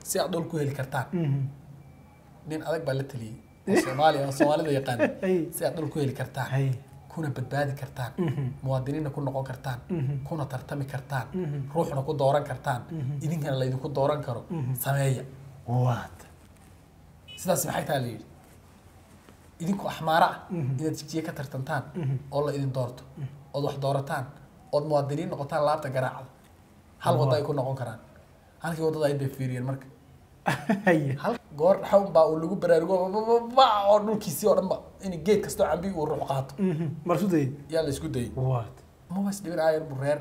si aad dhul ku heli kartaan nin adag baa la taliyey oo soomaaliya oo soomaalida yaqaan Ay. si aad dhul ku heli kartaan hay kuna badbaadi kartaan muwaadiniinna ku noqon kartaan kuna tartami kartaan ruuxna ku dooran kartaan idinkana laydinku dooran karo sameeya waad sidaas maxay taha la yidhi idinku axmaaro ah inaad jigjiye ka tartantaan oo la idin doorto ood wax doorataan ood muwaadiniin noqotaan laabta garaacda hal waddo ay ku noqon karaan halkii waddada ay bay fiiriyeen marka hay hal goor xawn baa uu lagu baraarugo ba oo dhulkiisii oo dhan ba in geed kastoo cambi uu ruux qaato marsu dayay yaa la isku dayay waad maba isdhibin aayar bu reer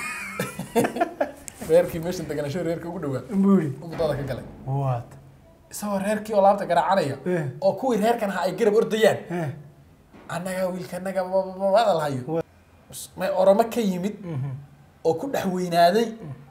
reerkii meeshan deganasho reerka ugu dhawaa buu yidhi u muddada ka galay waad isagoo reerkii oo laabta garaacanaya Eh. oo kuwii reerkan ha ay garab ordayaan Eh, annaga wiilkanaga hadal hayo Wa- may oromo ka yimid oo ku dhex weynaaday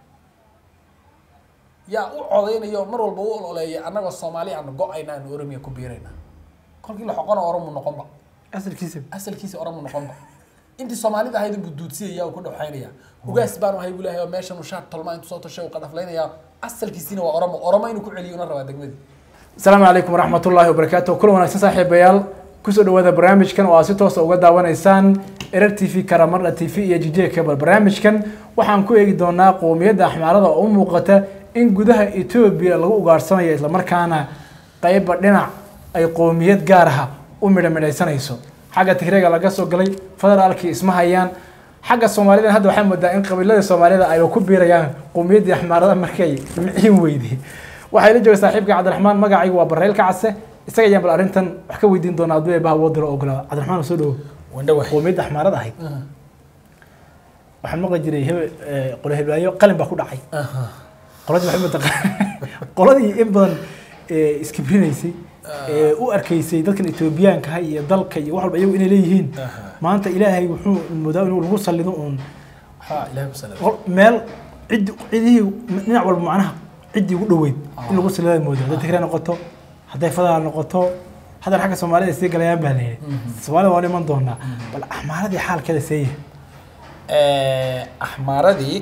yaa u codaynayo mar walba u ololeeya annagoo soomaali aan go-ayna aan oromiya ku biirayna kolkii la xoqona oromu noqonba asalkiisa asalkiisa oromu noqonba intii soomaalida ahayd buu duudsiyaya uu ku dhexaynaya ugaas baanu ahay buu leeyahay oo meeshan uu shaar tolma intuu soo tashay uu qadhaflaynaya asalkiisiina waa oromo oromo inuu ku celiyo una rabaa degmadii asalaamu calaykum waraxmat ullaahi wabarakaatu kulan wanaagsan saaxiibayaal kusoo dhawaada barnaamijkan oo aad si toosa uga daawanaysaan erar t v karamarda t v iyo jj cable barnaamijkan waxaan ku eegi doonaa qowmiyadda axmaarada oo u muuqata in gudaha etoobiya lagu ugaarsanayo islamarkaana qeybba dhinac ay qowmiyad gaar ah u midhamidhaysanayso xagga tigreega laga soo galay federaalkii isma hayaan xagga soomaalida hadda waxaa moodaa in qabiilada soomaalida ay ku biirayaan qowmiyaddii axmaarada markay miciin weyday waxaa la jooga saaxiibka cabdiraxmaan magacaygu waa bareel kacase isaga ayaan bal arrintan wax ka weydiin doonaa hadduu eebaha woodiro ogolaada cabdiraxmaan soo dhawo wandhawa qowmiyadda axmaarada ahayd waxaan maqli jiray hebel qolo heblaayo qalin baa ku dhacay qoladii waxay mataqaan qoladii in badan ee, iskibrinaysay ee u arkaysay dadkan etoobiyaanka ah iyo dalka iyo wax walba iyagu inay leeyihiin Aha. maanta ilaahay wuxuu moodaa inuu lagu sallido uun ha ilahay ku salaam qol- meel cid cidihii dhinac walba macnaha ciddii ugu dhoweyd in lagu sallidaa moodaa hadday tigray noqoto hadday fadaal noqoto haddan xagga soomaalida ay sii galayaan baa leeyahay soomaalida waan iman doonaa bal axmaaradii xaalkeeda seeya axmaaradii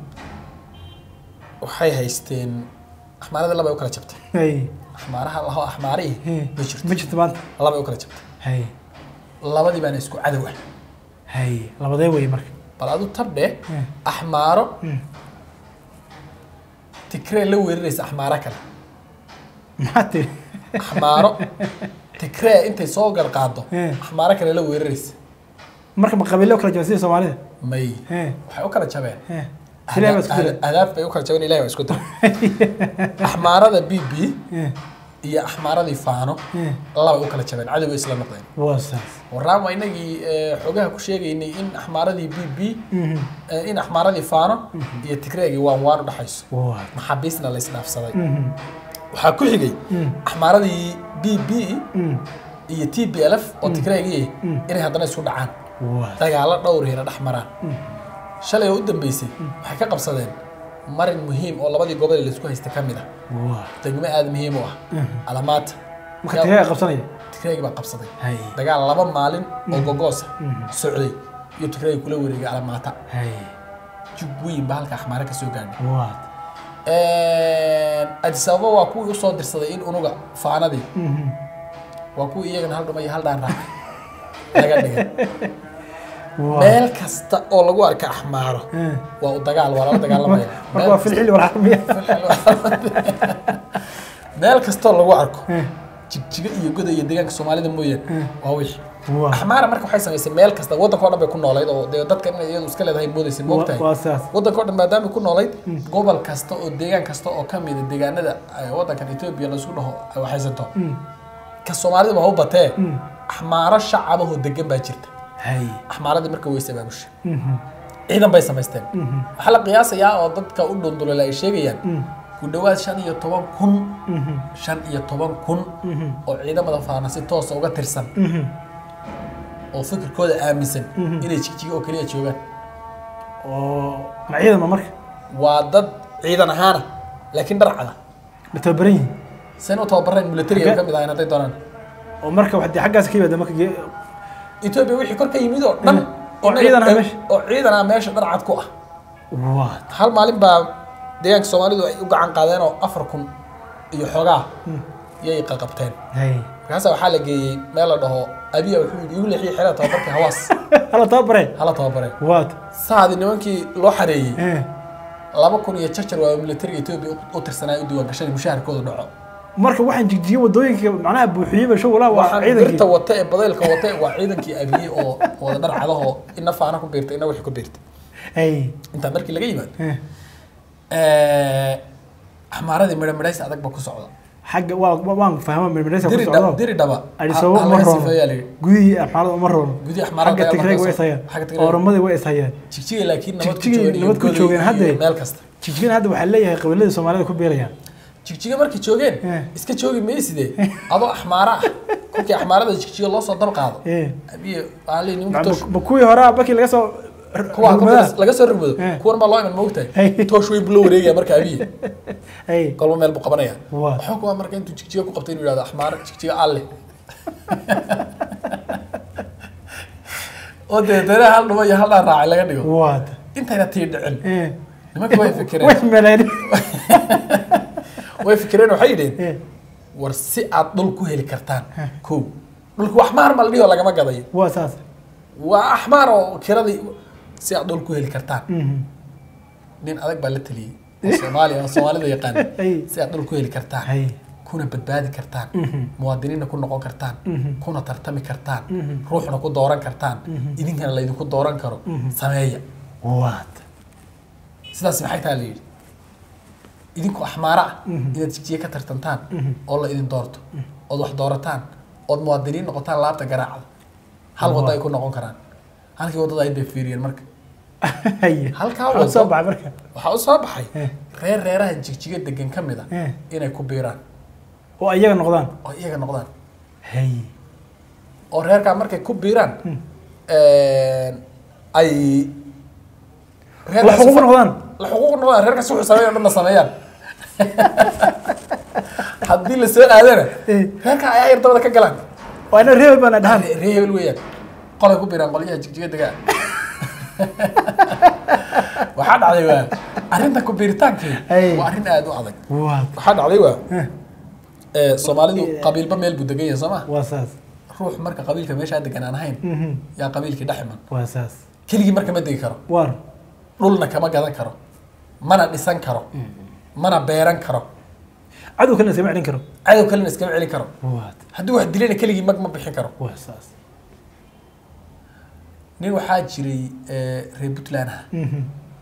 waxay haysteen axmaaradii laba ay u kala jabtay hay axmaaraha laho axmaarihii hey, ma jirto ma jirto maanta laba ay u kala jabtay hay labadii baana isku cadow ah hay labadee wey marka bal adu tabdhe Hmm. axmaaro Hmm. tigree la weeraraysa axmaaro kale maxaa tiri axmaaro tigree intay soo garqaado Hmm. axmaaro kale la weeraraysa marka ma qabiilo kala jaba sida soomaalida may Hey. waxay u kala jabeen Hey. Ilaahay baa isku diray. adaaf bay u kala jabeen ilahi baa isku diray axmaarada b b Hey. iyo axmaaradii faano Hey. laba u kala jabeen cadow bay isla noqdeen waa saas waraan waa inagii eh, xogaha ku sheegaynay in axmaaradii b b Mhm. eh, in axmaaradii faano iyo tigreegii waan waan u dhexayso waa maxaabiisna la isdhaafsaday Mhm. waxaa ku xigay Mm. axmaaradii b b Mm. iyo t b l f oo tigreegii inay haddana isku dhacaan waa dagaalo dhowrihina dhex maraan shalay oo u dambeysay waxay ka qabsadeen marin muhiim oo labadii gobol ee laisku haysta ka mid ah waa degmo aada muhiim u ah alamaata marka tigreega qabsanaya tigreegi baa qabsaday hay dagaal laba maalin oo gogoosa socday iyo tigreegi kula wareegay alamaata hay jug weyn baa halka axmaare ka soo gaadhay waa adis ababa waa kuwii usoo dirsaday in unuga faanadii Mhm. waa kuwii iyagana hal dhuma iyo hal dhaan raac laga dhigay waa meel kasta oo lagu arka axmaaro Eh. waa u dagaal waa lala dagaalamaya marka waa filxili walxarmiya meel kastoo lagu arko Eh. jigjiga iyo goda iyo deegaanka soomaalida mooyaan waa wixii waa axmaara marka waxay samaysay meel kasta waddanka o dhan bay ku noolayd oo dee dadka inay iyadu iska leedahay moodaysa moogtahay waa saas waddanka o dhan maadaama ku noolayd gobol kasta oo deegaan kasta oo ka mida deegaanada ay waddankan etoobiya laisku dhaho ay waxaysanto ka soomaalida waa u batee axmaaro shacabahoo degan baa jirta hay axmaaradii marka way sabaabushay Mhm. ciidan bay samaysteen waxaa la qiyaasayaa oo dadka u dhundulala ay sheegayaan ku dhowaad shan iyo toban kun Mhm. shan iyo toban kun oo ciidamada faana si toosa uga tirsan Mhm. oo fikirkooda aaminsan inay jigjiga oo keliya joogaan oo ma ciidama marka waa dad ciidan ahaana laakiin dharcada ma tababaran yihiin sen u tababareen militariga ay ka mid ahayn hadday doonaan oo marka waxdii xaggaas ka yimaada marka ge- etoobiya wixii kor ka yimid oo dhan oo inaga- ciidan ah meesha. oo ciidan ah meesha dharcad ku ah waa hal maalin baa deegaanka soomaalidu ay u gacan qaadeen oo afar kun iyo xoogaa yay qaqabteen hay markaasa waxaa la geeyey meel la dhaho abiya wuxuu yidhi igu leexiye xeraa tababarka hawaas hala tababare hala tababare waad saadi nimankii loo xareeyey Eh. laba kun iyo jarjar waa militariga etoobiya u- u tirsanaa u diiwaan gashan mushaharkooda dhaco marka waxaan jigjiye wadooyinka macnaha buuxiyeyba show walaa waa waxaan ciidankii birta wata ee badaylka wata waa ciidankii abiye oo wada dhar cadaho ina faana ku biirtay ina wixii ku biirtay hay intaa markii laga yimaado Eh. axmaaradii midho midhays adag ba ku socda xagga waa waa- waan fahma mirmiraysa ku diri dhaba socdo diri dhaba adhisababa ha- uma halaga roono sifeeyaa la yidhi gudihii axmaalada uma roono Gudihii axmaalada xagga ayaa tigreeg way markaas- ishayaan xagga Tigreeg. ooramadii way ishayaan jigjiga laakiin nabad ku Jigjiga joogeen iyo nabad ku Goday joogeen iyo hadde. meel kasta jigjigan hadda waxaa leeyahay qabiiladii soomaalida ku beerayaan jigjiga markay joogeen Eh. iska joogi mayside adoo axmaara ah kolkii axmaarada jigjiga loo soo dab qaado Eh. abiye waxaa leeyihi Ma- nimanka toosh ma kuwii horaa bakii laga soo kuwa rugmadaa? laga soo rugmado Eh. kuwan baa loo iman moogtahay Hey. toosh weyn buu la wareegaya marka abiye Hey. kolba meel buu qabanaya Waa. waxaa kuwa marka intuu jigjiga ku qabtay inuu yidhahdo axmaara jigjiga alle oo deetana hal dhuba iyo hal dhaan raacay laga dhigo waad intayna tii dhicin Eh. nimanka way fikireen way meleen way fikireen waxay yidheen Eh. war si aad dhul ku heli kartaan kow dhulku axmaar ma la dhihi oo lagama gadayo waa saas waa axmaar oo kiradii si aad dhul ku heli kartaan Mhm. nin adag baa la taliyey oo soomaaliya oo soomaalida yaqaan Ay. si aad dhul ku heli kartaan hay kuna badbaadi kartaan Mhm. muwaadiniinna ku noqon kartaan Mhm. kuna tartami kartaan Mhm. ruuxna ku dooran kartaan idinkana laydinku dooran karo sameeya waad sidaas maxay taa la yidhi idinku axmaara ah Mhm. inaad jigjiye ka tartantaan Mhm. oo la idin doorto ood wax doorataan ood muwaadiniin noqotaan laabta garaacda hal waddo ay ku noqon karaan halkii waddada ay bay fiiriyeen marka hay Halkaa Waxaa soo wado. baxay marka waxaa u soo baxay Eh. reer reeraha jigjiga degan ka mid a Eh. inay ku biiraan oo iyaga noqdaan oo iyaga noqdaan hay oo reerkaa markay ku biiraan Hmm. ay la xuquuq noqdaan la xuquuq noqdaan reerkaas wuxuu sameeya dhanna sameeyaan haddii la soo aadana Eh. reerka ayaa yar dabada ka galaan waa ina reebel baana dhahan ree ree hebel weeyaan qolay ku biiraan qolyaha jigjiga degaa waxaa dhacday waa arrinta ku biiritaankii Ay. waa arrin aada u adag waad waxaa dhacday waa Eh. ee, soomaalidu qabiilba meel buu degan yahay soo ma waa saas ruux marka qabiilka meeshaa degan aan ahayn Mhm. yaa qabiilkii dhex iman waa saas keligii marka ma degi karo waar dhulna kama gadan karo mana dhisan karo mana beeran karo cadow kalena iskama celin karo cadow kalena iskama celin karo waad haddii wax dilayna keligii mag ma bixin karo waa saas nin waxaa jiray ee, reer puntland ah Mhm.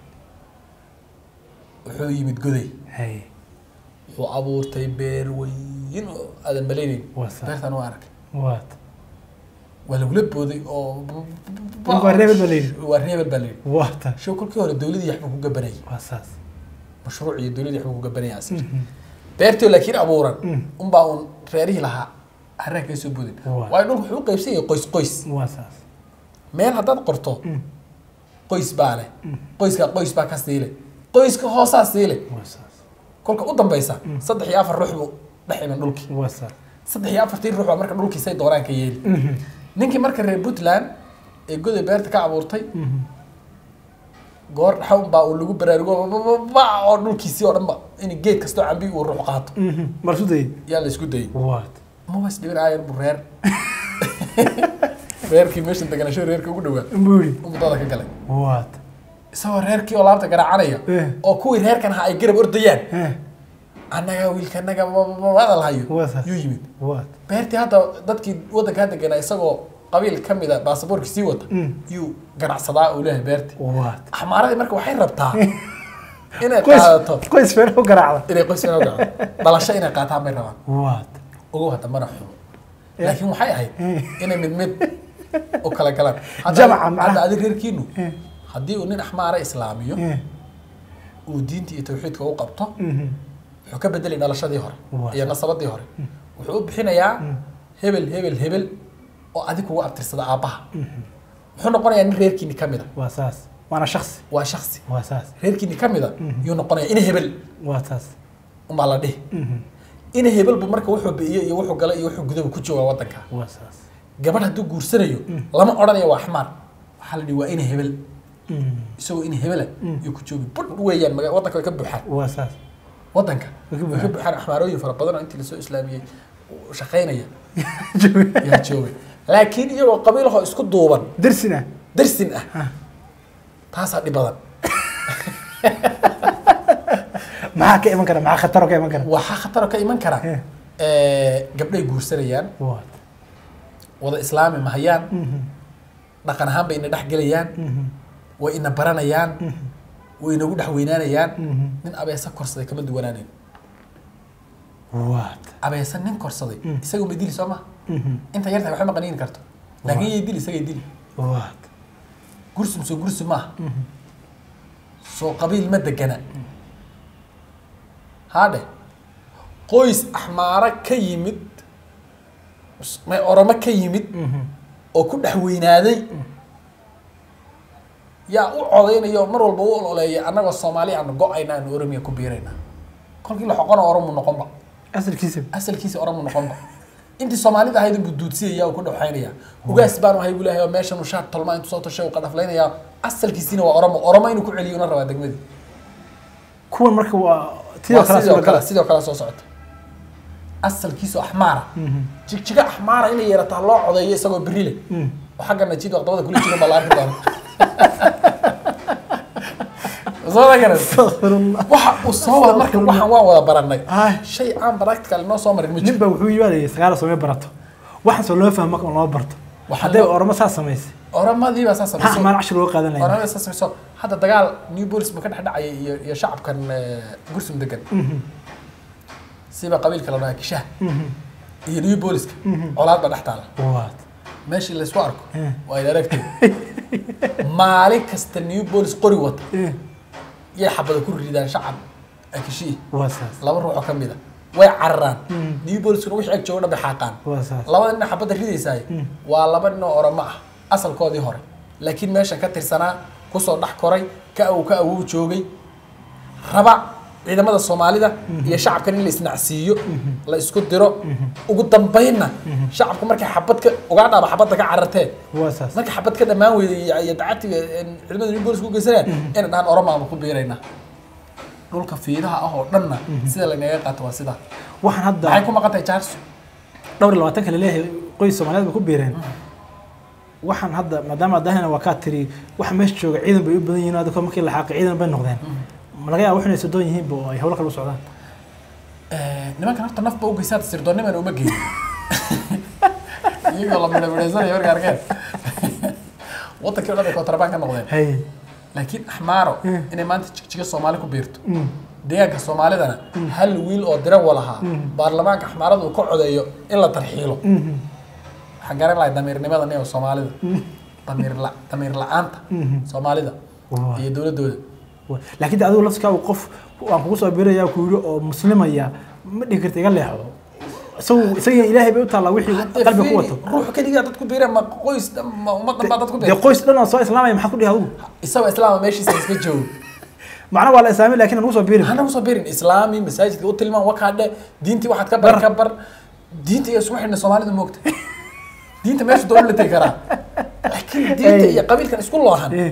wuxuu yimid goday hay wuxuu abuurtay beer weyn oo aadan malaynayn Waa sax. beertan waa arkay waad waa lagula booday oo Ninka waa reebel baa la yidhi. waa reebel baa la yidhi waata show kolkii hore dowladii waxbuu ku gabanayay waa saas mashruuc iyo dowladii waxbuu ku gabanayay asir Mhm. beertii oo laakiin abuuran Mm. unbaa uun reerihii lahaa harraa kaga soo boodin Waa. waayo dhulku wuxuu u qaybsan yahay qoys qoys waa saas meel haddaad qorto Mm. qoys baa leh qoyska qoys baa ka siile qoyska hoosaa siile waa saas kolka u dambaysa saddex iyo afar ruux buu dhex iman dhulkii waa saas saddex iyo afartii ruux baa marka dhulkiisay doonaan ka yeeli Mhm. ninkii marka reer puntland ee goday beerta ka abuurtay Mhm. goor dhaxawn baa uu lagu baraarugo ba oo dhulkiisii oo dhanba in geed kastoo cambi uu ruux qaato Mhm. marsu dayay yaa la isku dayay waad mabas dhibin aayar buu reer reerkii meesha deganasho reerka ugu dhawaa buu yidhi u muddada ka galay waad isagoo reerkii oo laabta garaacanaya Eh. oo kuwii reerkan ahaa ay garab ordayaan Eh. annaga wiilka annaga wada lahayo Waa saas. yuu yimid waad beertii hadda dadkii waddankaa deganaa isagoo qabiil ka mida baasaboorka sii wata Mm. yuu ganacsadaa uu leeyahay beertii waad axmaaradii marka waxay rabtaa inay qoys qaadato qoys feer u garaacda inay qoys inoo gaco dhalasho inay qaataan bay rabaan waad ugu hadda mana xumo Eh. laakiin waxay ahayd Eh. inay mid mid u kala galaan Hadda- Jamaca macnaha. hadda adi reerkiinu Eh. haddii uu nin axmaara islaamiyo Eh. uu diinta iyo tawxiidka u qabto Mhm. wuxuu ka bedelay dhalashadii hore Waa. iyo nasabadii hore wuxuu u bixinayaa hebel hebel hebel oo adig kugu abtirsada aabbaha wuxuu noqonayaa nin reerkiini ka mida waa saas waana shaksi waa shaksi waa saas reerkiini ka mida yuu noqonayaa ina hebel waa saas unbaa la dhihi Mhm. ina hebelbu marka wuxuu bi'iyo iyo wuxuu galay iyo wuxuu gudaba ku joogaa waddanka waa saas gabadh hadduu guursanayo lama odhanayo waa axmaar waxaa la dhihi waa ina hebel Mhm. isagoo ina hebela yuu ku joogi budh weeyaan maga waddanka way ka buuxaan waa saas wadanka Way ka way ka buuxaan axmaarooyin fara badan oo intii lasoo islaamiyey shaqaynaya yaa joogay laakiin iyagoo qabiilahoo isku duuban darsina darsin ah taasaa dhib badan maxaa ka iman kara maxaa khataro ka iman kara waxaa khataroo ka iman kara Eh. Eh, gabdhay guursanayaan What? wada islaami mahayaan Mhm. dhaqan ahaan bay ina dhex gelayaan Mhm. way ina baranayaan way inagu dhex weynaanayaan Mhm. nin abeesa korsaday kama duwanaanayn What? abeesa nin korsaday isaga ma dili soo maha Mhm. inta yarta waxba ma qaniini karto laakiin yay dili isagay dili What? gursum soo gursi maaha soo qabiil ma degana haadhe qoys axmaaro ka yimid may oromo ka yimid Mhm. oo ku dhex weynaaday yaa u codaynayo mar walba u ololeeya annagoo soomaali aanu go-ayna aanu oromiya ku biirayna kolkii la xoqona oromu noqonba asalkiisa asalkiisa oromu noqonba intii soomaalida ahayd buu duudsiyaya uu ku dhexaynaya ugaas baanu ahay buu leeyahay oo meeshan uu shaar tolma intuu soo tashay uu qadhaflaynaya asalkiisiina waa oromo oromo inuu ku celiyo una rabaa degmadii kuwan marka waa tidoo waa kale sidoo suuragal kale sidoo kale soo socota asalkiisu axmaara Mhm. jigjiga axmaara inay yeerataa loo codeeyo isagoo beri leh Mhm. oo xagga najiid waqdabada kula jiro baa la arki doona soo ma garan Astaghfirullah. waxa uu soo wada marka waxaan waan wada baranay Ay. shay aan practical inoo soo marin ma nin jiro baa wuxuu yimaadaya sagaal samee barato waxaan soo loo fahmo marka loo barto Waxaa hadday loo- oramo saas samaysay oramadii baa saa maxaa samayso amaan cashir loo qaadanaya oramada saa samayso hadda dagaal new bolis ma ka dhex dhacaya iyo iyo shacabkan eh, gursum degan siba qabiilka la dhahaa kishaha iyo new booliska colaad baa dhex taala What? meeshii laysku arko Eh. waa ina aragtay maalin kasta new bolis qori wata Eh, yay xabada ku ridaan shacab akishii waa saas laba ruux oo ka mid a way cararaan Mm. new boliskuna wixii ag jooga dhan bay xaaqaan waa saas labada nin xabadda ridaysaay waa laba nin oo oramo ah asalkoodii hore laakiin meeshan ka tirsanaa kusoo dhex koray ka awow ka awow joogay raba ciidamada soomaalida iyo shacabkan in la isnacsiiyo la isku diro ugu dambaynna shacabku markay xabad ka ugaadhaaba xabadda ka cararteen waa saas marka xabad ka dhammaan weyday iyo- iyo dacatiga een, ciidamada new bolis ku geysanayaan inay dhahaan oromaama ku biiraynaa dhulka fiidaha ah oo dhanna sida lanaga qaato waa sidaa waxaan hadda maxay ku maqan tahay jaarso dhowr iyo labaatanka laleeyahay qoys soomaaliyeed bay ku biireen waxaan hadda maadaama adahina waa kaa tiri waxa meesha jooga ciidan bay u badan yihiin hadda markii la xaaqay ciidan bay noqdeen ma laga yaaba waxinay sodoon yihiinba oo ay hawlo kale u socdaan nimankan horta nafba u geysaata sirdoonniman uma geyn iyagoo la midhamidhaysanaya marka arkeen wadankii o dhan bay kontrabaan ka noqdeen hay laakiin axmaaro Mm. inay maanta jigjiga soomaali ku biirto Mm. deegaanka soomaalidana hal wiil oo dira walahaa baarlamaanka axmaarada uu ka codeeyo in la tarxiilo Mhm. waxaan garan lahay damiirnimada nin soomaalida damiir la damiir la-aanta Mhm. soomaalida Waa. iyo dowladooda Waa. laakiin de adigu laftikaa qof waan kugu soo biiraya ku yidhi oo muslimaya ma dhihi karta iga leexo isagu isaga ilaahay bay u taallaa wixii qalbi ku wato ruux keligaa dad ku biira ma qoys dhan ma ummadan baa dad ku dee biira qoys dhan oo soo islaamaya maxaad ku dhihi adigu isagoo islaama meeshiisa iska joogo macna waa la islaamay laakiin aan ugu soo biirin hana usoo birin islaami masaajidka u tilmaan wakaadhe diintii waxaad ka bar ka bar diinta iyo isku xidhna soomaalida moogta diinta meesha doon la tegi karaa laakiin diinta iyo qabiilkan isku loohan Eh,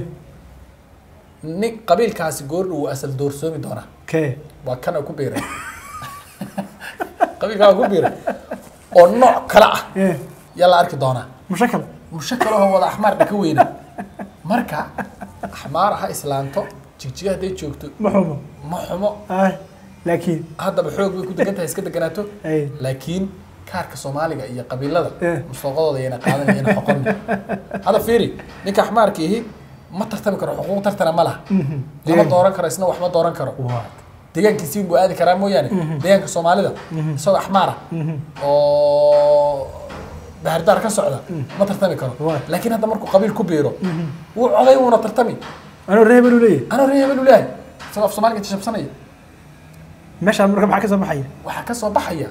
nin qabiilkaasi goordhow wuu asal doorsoomi doonaa kee waa kana ku biiray qabiilkaa ku biiray oo nooc kale ah Eh, yaa la arki doonaa mushakal mushakal oo wada axmaar dhaka weyna marka axmaar ha islaanto jigjiga hadday joogto ma xumo ma xumo ay laakiin haddaba xoog bay ku degan tahay iska deganaato ay laakiin kaarka soomaaliga iyo qabiilada Eh. mustooqadooda yana qaadanayana xoqon hadda fiiri ninka axmaarka ihi ma tartami karo xuquuq tartana ma laha Mhm. lama Deegaan. dooran karo isna wax ma dooran karo waa deegaankiisi buu aadi karaa mooyaane deegaanka soomaalida isagoo axmaara Mhm. oo bahardaar ka socda ma tartami karo Waa. laakiin hadda markuu qabiil ku biiro wuu coday wuuna tartami anuu reer hebel u leeyahay anoo reer hebel u leeyahay isagoo af soomaaliga jajabsanaya meeshaan marka maxaa ka soo baxaya waxaa ka soo baxaya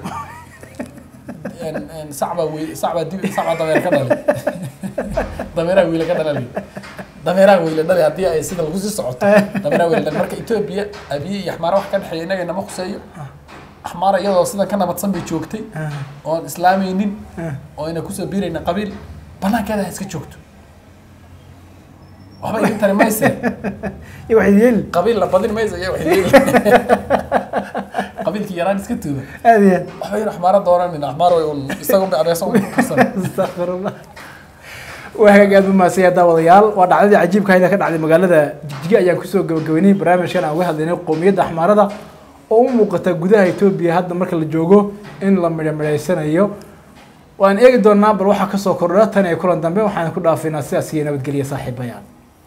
En- en sacbaa wey sacbaa dib sacbaa dameer ka dhali dameeraha wiila ka dhalali dameeraha wiila dhali haddii ay sida lagu sii socoto dameeraha wiila dhali marka etoobiya abiye iyo axmaara wax ka dhexeeya innaga inama khuseeyo axmaara iyadoo sidan ka nabadsan bay joogtay Ah, oon islaamaynin ah. oo ayna kusoo biirayna qabiil banaankeeda ha iska joogto waxba idin tari mayse iyo waxay yeeli qabiil la badin maysa iyo waxay leeyihiin qabiilkii yaraan iska tuuba aad iyo aad waxba yar axmaara doonanin axmaar way un isaga unbay adeesa un karsan astaqfirullah waa hagaag aad u mahadsanyahay daawadayaal waa dhacdadii cajiibka hayda ka dhacday magaalada jigjiga ayaan kusoo gabagabeynay barnaamijkan aan uga hadlaynay qowmiyadda axmaarada oo u muuqata gudaha etoobiya hadda marka la joogo in la midhamidhaysanayo waan eegi doonaa bal waxaa kasoo kordha tan iyo kulan dambe waxaan ku dhaafaynaa sidaas iyo nabadgelya saaxiibayaal